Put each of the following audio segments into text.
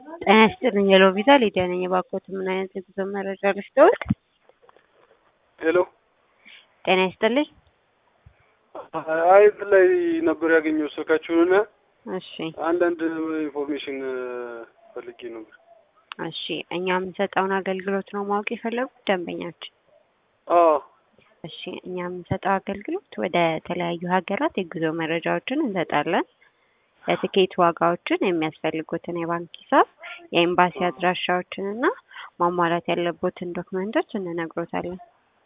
ጤና ይስጥልኝ ሄሎ ቪዛ ሊዲያ ነኝ። እባክዎት ምን አይነት የጉዞ መረጃ ልስጥዎት? ሄሎ ጤና ይስጥልኝ። አይ እንትን ላይ ነበር ያገኘው ስልካችሁንና እሺ አንዳንድ ኢንፎርሜሽን ፈልጌ ነበር። እሺ እኛ የምንሰጠውን አገልግሎት ነው ማወቅ የፈለጉት ደንበኛችን? አዎ እሺ እኛ የምንሰጠው አገልግሎት ወደ ተለያዩ ሀገራት የጉዞ መረጃዎችን እንሰጣለን። የትኬት ዋጋዎችን፣ የሚያስፈልጉትን የባንክ ሂሳብ፣ የኤምባሲ አድራሻዎችን እና ማሟላት ያለቦትን ዶክመንቶች እንነግሮታለን።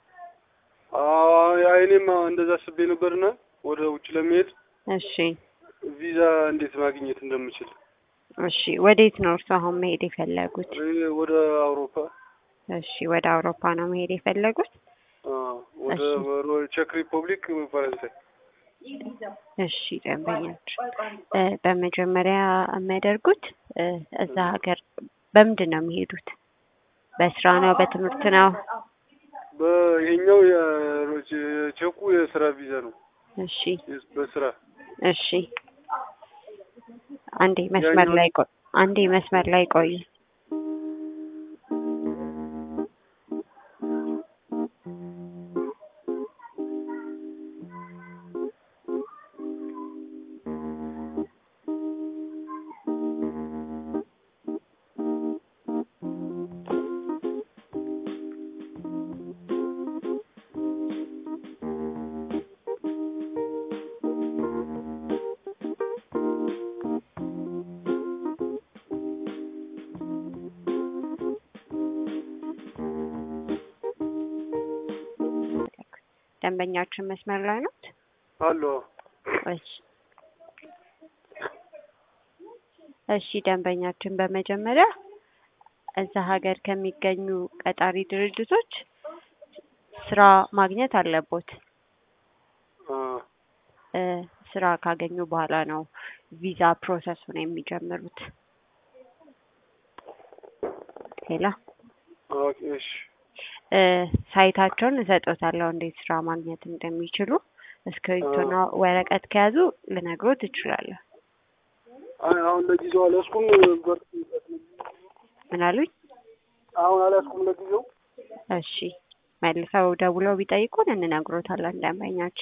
አይ እኔም እንደዛ አስቤ ነበርና ወደ ውጭ ለመሄድ እሺ ቪዛ እንዴት ማግኘት እንደምችል እሺ ወዴት ነው እርሱ አሁን መሄድ የፈለጉት? እኔ ወደ አውሮፓ እሺ ወደ አውሮፓ ነው መሄድ የፈለጉት? አዎ፣ ወደ እሺ። ወደ ቼክ ሪፐብሊክ ፈረንሳይ። እሺ ደንበኞች እ በመጀመሪያ የሚያደርጉት እ እዛ ሀገር በምንድን ነው የሚሄዱት? በስራ ነው? በትምህርት ነው? በይሄኛው የቼኩ የስራ ቪዛ ነው። እሺ በስራ እሺ አንዴ መስመር ላይ ቆይ አንዴ መስመር ላይ ቆዩ። ደንበኛችን መስመር ላይ ነው? አሎ እሺ እሺ ደንበኛችን በመጀመሪያ እዛ ሀገር ከሚገኙ ቀጣሪ ድርጅቶች ስራ ማግኘት አለቦት። አ እ ስራ ካገኙ በኋላ ነው ቪዛ ፕሮሰሱን የሚጀምሩት። ሄሎ ኦኬ እሺ እ ሳይታቸውን እሰጦታለሁ እንዴት ስራ ማግኘት እንደሚችሉ። እስክሪብቶና ወረቀት ከያዙ ልነግሮት እችላለሁ። አይ አሁን ለጊዜው አልያዝኩም። በር ምን አሉኝ? አሁን አልያዝኩም ለጊዜው። እሺ መልሰው ደውለው ቢጠይቁን እንነግሮታለን ደንበኛችን